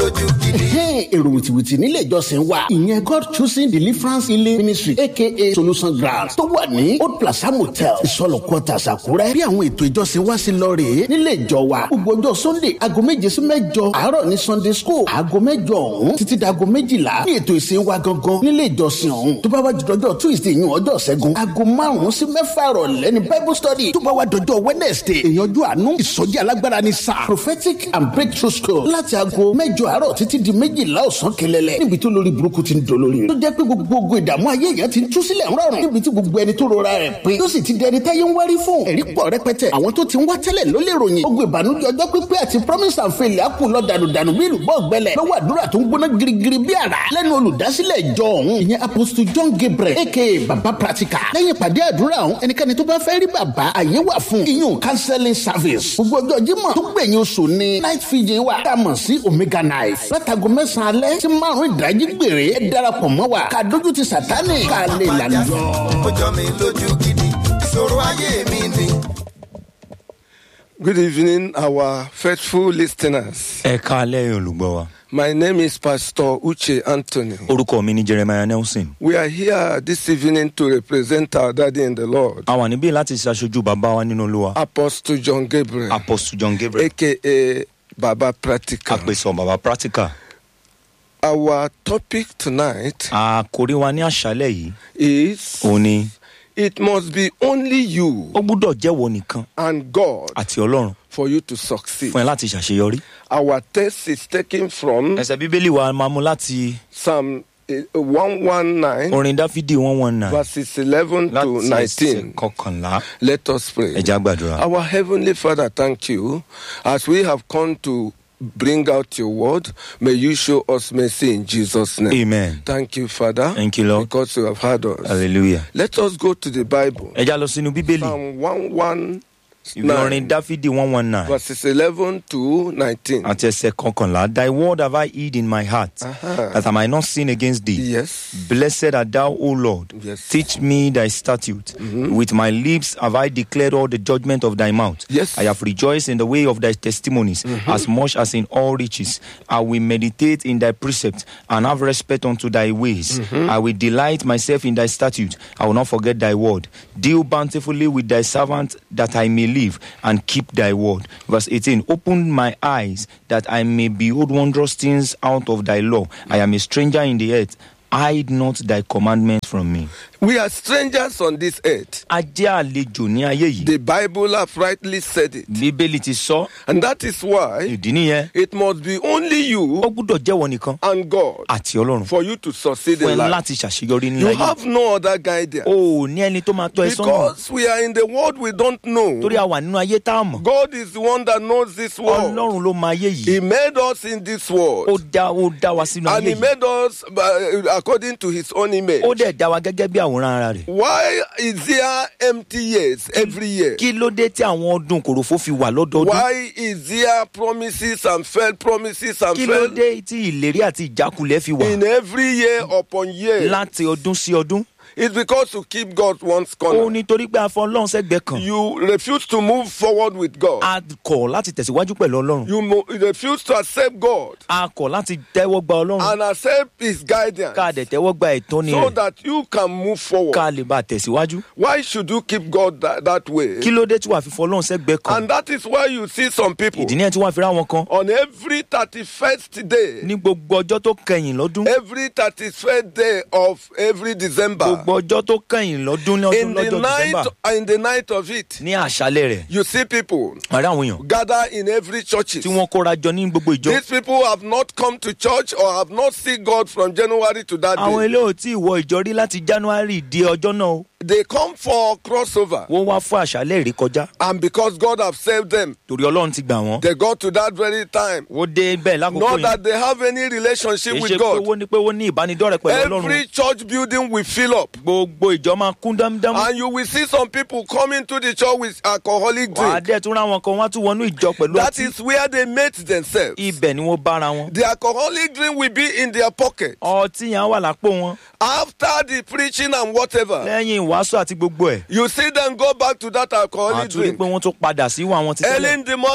lójú gidi. èrò wìtìwìtì nílé ìjọsìn wa ìyẹn god choosing deliverance healing ministry aka solution ground tó wà ní old plaza motel ìsọlọ quarters àkúrẹ́ bí àwọn ètò ìjọsìn wa sí lọ rèé nílé ìjọ wa gbogbo ọjọ́ sunday aago méje sí mẹ́jọ àárọ̀ ní sunday school aago mẹ́jọ ọ̀hún títí dago méjìlá ní ètò ìsìn wa gangan nílé ìjọsìn ọ̀hún tó bá wá jọjọ tuesday yún ọjọ́ ṣẹ́gun aago márùn-ún sí mẹ́fà rọ̀lẹ́ ní bible study tó bá wá dọjọ́ wednesday ìyànjú àánú ìsọjí alágbára ní sáà prophetic and breakthrough school láti aago mẹ́jọ àárọ̀ títí di méjìlá ọ̀sán kẹlẹ́lẹ́ níbi tó lórí burúkú ti ń dolórí rẹ̀ tó jẹ́ pé gbogbo ìdààmú ayé èèyàn ti ń tú sílẹ̀ ńrọ̀rùn níbi tí gbogbo ẹni tó rora rẹ̀ pé tó sì ti dẹni táyé ń wárí fún ẹ̀rí pọ̀ rẹpẹtẹ àwọn tó ti ń wá tẹ́lẹ̀ ló lè ròyìn gbogbo ìbànújẹ́ ọjọ́ pípẹ́ àti promise and fail á kù lọ dànùdànù bí ìlú bọ́ọ̀ gbẹlẹ̀ lọ́wọ́ àdúrà tó ń gbóná girigiri bí àrá lẹ́nu olùdásílẹ̀ ìjọ ọ̀hún ìyẹn apostle john gabriel aka baba practical lẹ́yìn ìpàdé àdúrà ọ̀hún ẹnikẹ́ni tó bá fẹ́ rí bàbá àyè wà fún iyún counseling service gbogbo ọjọ́ jímọ̀ tó gbẹ̀yìn oṣù ní night fiji wà tá a mọ̀ sí omega knife látago mẹ́sàn-án alẹ́ tí márùn-ún ìdájí gbèrè ẹ darapọ̀ mọ́ wa ká dójú ti sàtánì ká lè lànà yọ. ó jọ mi lójú gidi ìṣòro ayé mi ni. Good evening, our faithful listeners. ẹ káalẹ́ olùgbọ́ wa. My name is Pastor Uche Anthony. orúkọ mi ni jeremiah nelson. We are here this evening to represent our daddy in the Lord, a wà níbí láti ṣaṣojú bàbá wa nínú olúwa. Apostle John Gabriel, apostle john gabriel. aka Baba Practical. àpèsọ bàbá practical. Our topic tonight àkórí wa ní àṣálẹ̀ yìí. is òun ni It must be only you ó gbúdọ̀ jẹ́wọ́ nìkan and God àti ọlọ́run for you to succeed. fún ẹ láti ṣàṣeyọrí. Our text is taken from ẹsẹ̀ bíbélì wa máa mú láti Psalm eh, 119, orin dáfídì one one nine verses 11 to láti ẹsẹ̀ 19. kọkànlá. Let us pray. ẹja gbàdúrà. Our Heavenly Father, thank you. As we have come to bring out your word, may you show us mercy in Jesus' name. amen. Thank you, Father. Thank you, Lord. Because you have heard us. hallelujah. Let us go to the Bible. ẹja lọ sínú bíbélì. Psalm 119, ìwé orin dáfídì one one nine. verses 11 to 19. àti ẹsẹ̀ kọkànlá thy word have I hid in my heart Uh-huh. that I might not sin against thee. Yes. Blessed art thou, O Lord. Yes. Teach me thy statute. With my lips have I declared all the judgment of thy mouth. Yes. I have rejoiced in the way of thy testimonies as much as in all riches. I will meditate in thy precepts and have respect unto thy ways. I will delight myself in thy statute. I will not forget thy word. Deal bountifully with thy servant that I may live and keep thy word. Verse 18 Open my eyes that I may behold wondrous things out of thy law. I am a stranger in the earth. Hide not thy commandments from me. We are strangers on this earth. A jẹ́ àlejò ní ayé yìí. The Bible have rightly said it. Bíbélì ti sọ. And that is why Ìdí nìyẹn. it must be only Ó you gbúdọ̀ jẹ́wọ́ nìkan and God àti Ọlọ́run. for you to succeed Fún in ẹ life. láti ṣàṣeyọrí ní You ayé. have no other guidance. O ò ní ẹni tó máa tọ́ ẹ sọ́nà. Because we are in the world we don't know. Torí a wà nínú ayé tá a mọ̀. God is the one that knows this world. Ọlọ́run ló mọ ayé He yìí. made us in this Ó world. dá ó dá wa sínú And ayé He yìí. made us uh, according to His own image. Ó dẹ̀ dá wa gẹ́gẹ́ bí àwòrán ara rẹ̀. Why is there empty years every year? Kí ló dé tí àwọn ọdún kòròfó fi wà lọ́dọọdún? Why is there promises and failed promises and Kí ló failed dé tí ìlérí àti ìjákulẹ̀ fi wà in every year upon year? láti ọdún sí ọdún? It's because you keep God one's Ó corner. nítorí pé a fọ Ọlọ́run sẹ́gbẹ̀ẹ́ kan. You refuse to move forward with God. A kọ̀ láti tẹ̀síwájú pẹ̀lú Ọlọ́run. You mo- you refuse to accept God A kọ̀ láti tẹ́wọ́ gba Ọlọ́run. and accept His guidance Ká a dẹ̀ tẹ́wọ́ gba ìtọ́ni so rẹ̀. that you can move forward. Ká a lè bá a tẹ̀síwájú. Why should you keep God that, that way? Kí ló dé tí wàá fi fọ Ọlọ́run sẹ́gbẹ̀ẹ́ kan? And that is why you see some people Ìdí nìyẹn tí wọ́n fi rá wọn kan. on every 31st day, Ní gbogbo ọjọ́ tó kẹyìn lọ́dún. every 31st day of every December, Gbogbo ọjọ́ tó kẹyìn lọ́dún ní ọdún in the lọ́jọ́ night December. in the night of it, Ní àṣálẹ̀ rẹ̀. you see people Àrẹ àwọn èèyàn gather in every church. tí wọ́n kóra jọ ní gbogbo ìjọ. These people have not come to church or have not seen God from January to that Àwọn day. ilé ò tí ì wọ ìjọ rí láti January di ọjọ́ náà o. They come for crossover, Wọ́n wá fún àṣálẹ̀ rí kọjá. and because God have saved them, Torí Ọlọ́run ti gbà wọ́n. they got to that very time. Ó dé bẹ́ẹ̀ lákòókò Not yẹn. that they have any relationship Kì í with ṣe pé God. wọ́n ní pé wọ́n ní ìbánidọ́rẹ̀ pẹ̀lú Ọlọ́run. Every church building will fill up. Gbogbo ìjọ máa kún dámdámú. And you will see some people coming to the church with alcoholic Wàá drink. dẹ̀ tún ráwọn kan wọ́n á tún wọnú ìjọ pẹ̀lú That ọtí. is where they mate themselves. Ibẹ̀ ni wọ́n bára wọn. The alcoholic drink will be in their pocket. Ọtí yẹn á wà lápò wọn. After the preaching and whatever, Lẹ́yìn ìwàásù àti gbogbo ẹ̀. you see them go back to that alcoholic Àtúrí drink. pé wọ́n tún padà sí ìwà wọn ti Early tẹ́lẹ̀. in the morning,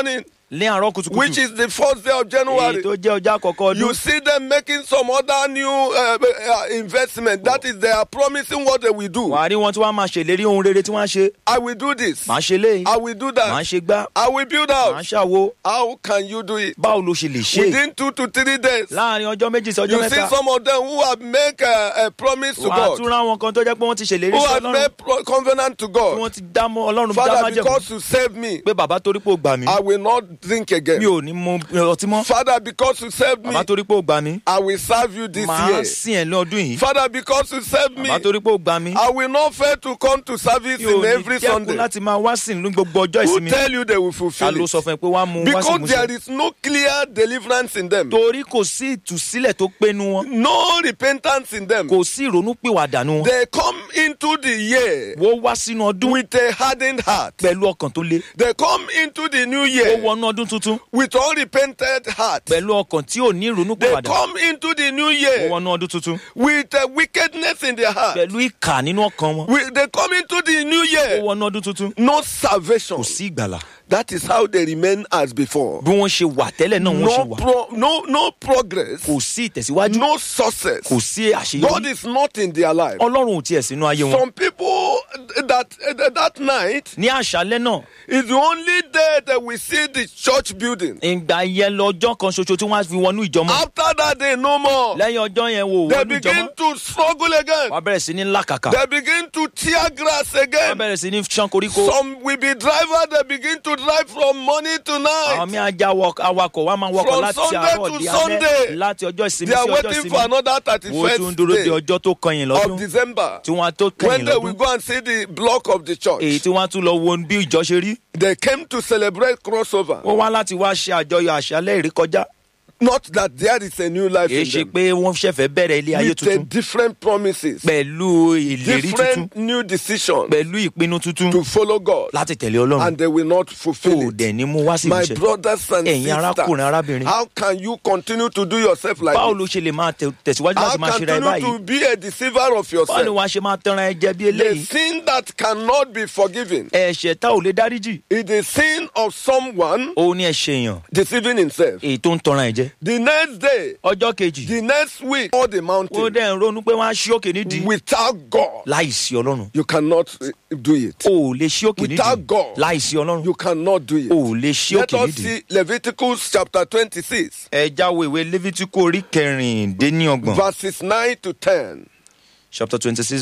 ní àárọ̀ which kùtùkùtù is the first day of èyí January. tó jẹ́ ọjọ́ àkọ́kọ́ You ọdún see them making some other new uh, uh, investment. That is, they are promising what they will do. wàá rí wọn tí wọ́n á máa ṣèlérí ohun rere tí wọ́n á ṣe I will do this. màá ṣe léyìí I will do màá that. ṣe gbá I will build màá out. ṣàwo How can you do it? báwo ló ṣe lè ṣe Within two to three days. láàrin ọjọ́ méjì sí ọjọ́ You see mẹ́ta some of them who have make a, a promise to wàá tún God, ráwọn kan tó jẹ́ pé wọ́n ti ṣèlérí who sí have ọlọ́run made pro- covenant to tí God. wọ́n ti dá mọ́ ọlọ́run dá Father, májẹ̀mú because you saved me, pé bàbá torí pé ó gbà mí I will not drink mi again. ò ní mu ọtí mọ́ Father, because you saved me, bàbá torí pé ó gbà mí I will serve you this màá year. sìn ẹ̀ lọ́dún yìí Father, because you saved me, bàbá torí pé ó gbà mí I will not fail to come to service mi ò in ní every dẹ́kun Sunday. láti máa wá sìn ní gbogbo ọjọ́ Who ìsinmi tell you they will ta fulfill ló it? sọ fún ẹ pé wàá mú wá sí Because ìmúṣẹ there is no clear deliverance in them, torí kò sí ìtúsílẹ̀ tó pénu wọn no repentance in them. kò sí ìrònú pìwàdà nu wọn They come into the year wọ́n wá sínú ọdún with a hardened heart. pẹ̀lú ọkàn tó le They come into the new ó year wọnú ọdún tuntun with unrepented heart. pẹ̀lú ọkàn tí ò ní ìrònú They pìwàdà come into the new ó year wọnú ọdún tuntun with a wickedness in their heart. pẹ̀lú ìkà nínú ọkàn wọn We- They come into the new ó year wọnú ọdún tuntun no salvation. kò sí ìgbàlà That is how they remain as before. bí wọ́n ṣe wà tẹ́lẹ̀ náà wọ́n ṣe No, wà pro, no, no progress, kò sí ìtẹ̀síwájú no success. kò sí God àṣeyọrí is not in their life. ọlọ́run ò tiẹ̀ sínú ayé wọn Some people that that night ní àṣálẹ́ náà is the only day that we see the church building. ìgbà yẹn lọ́jọ́ kan ṣoṣo tí wọ́n á fi wọnú ìjọmọ́ After that day, no more. lẹ́yìn ọjọ́ yẹn wò They wọnú begin ìjọmọ́ to struggle again. wọ́n á bẹ̀rẹ̀ sí ní làkàkà They begin to tear grass wọ́n á again. bẹ̀rẹ̀ sí ní ṣán koríko Some will be driver. They begin to drive from morning to àwọn night. mi ajá awakọ̀ wa máa ń wakọ̀ From láti Sunday àárọ̀ to di Sunday, alẹ́ láti ọjọ́ ìsinmi They sí are ọjọ́ waiting for ìsinmi another wọ́n tún ń dúró de 31st day ọjọ́ tó kọyìn of lọ́dún December tí wọ́n á tó when kẹyìn they will lọ́dún go and see the block of the èyí church. tí wọ́n á tún lọ wo bí ìjọ ṣe rí They came to celebrate crossover. wọ́n wá láti wá ṣe àjọyọ̀ àṣálẹ́ ìrékọjá Not that there is a new life kì í in ṣe them. pé wọ́n ṣẹ̀fẹ̀ bẹ̀rẹ̀ ilé ayé With a tuntun different promises, pẹ̀lú ìlérí tuntun different new decisions pẹ̀lú ìpinnu tuntun to follow God, láti tẹ̀lé ọlọ́run and they will not kò fulfill it. dẹ̀ ní mú wá sí My ìmúṣẹ brothers and ẹ̀yin arákùnrin arábìnrin sisters, how can you continue to do yourself like báwo this? ló ṣe lè máa tẹ̀- tẹ̀síwájú How láti máa ṣe ra ẹ continue báyìí to be a deceiver of báwo ni yourself? wàá ṣe máa tẹran ẹ jẹ bí The eléyìí sin that cannot be forgiven ẹ̀ṣẹ̀ tá ò lè dáríjì is the sin of someone òun ni ẹ̀ṣẹ̀ èèyàn deceiving himself. èyí tó ń tọran ẹ̀ jẹ The next day, ọjọ́ kejì the next week, all the ó mountain dẹ̀ ń ronú pé wọ́n á ṣí òkè nídìí without God, láìsí ọlọ́run you cannot uh, do it. o ò lè ṣí òkè Without nídìí God, láìsí ọlọ́run You cannot do it. o ò lè ṣí Let òkè us nídìí. see Leviticus chapter 26, ẹ jáwé ìwé levitiku orí kẹrìndínlọ́gbọ̀n verses 9 to 10. chapter twenty six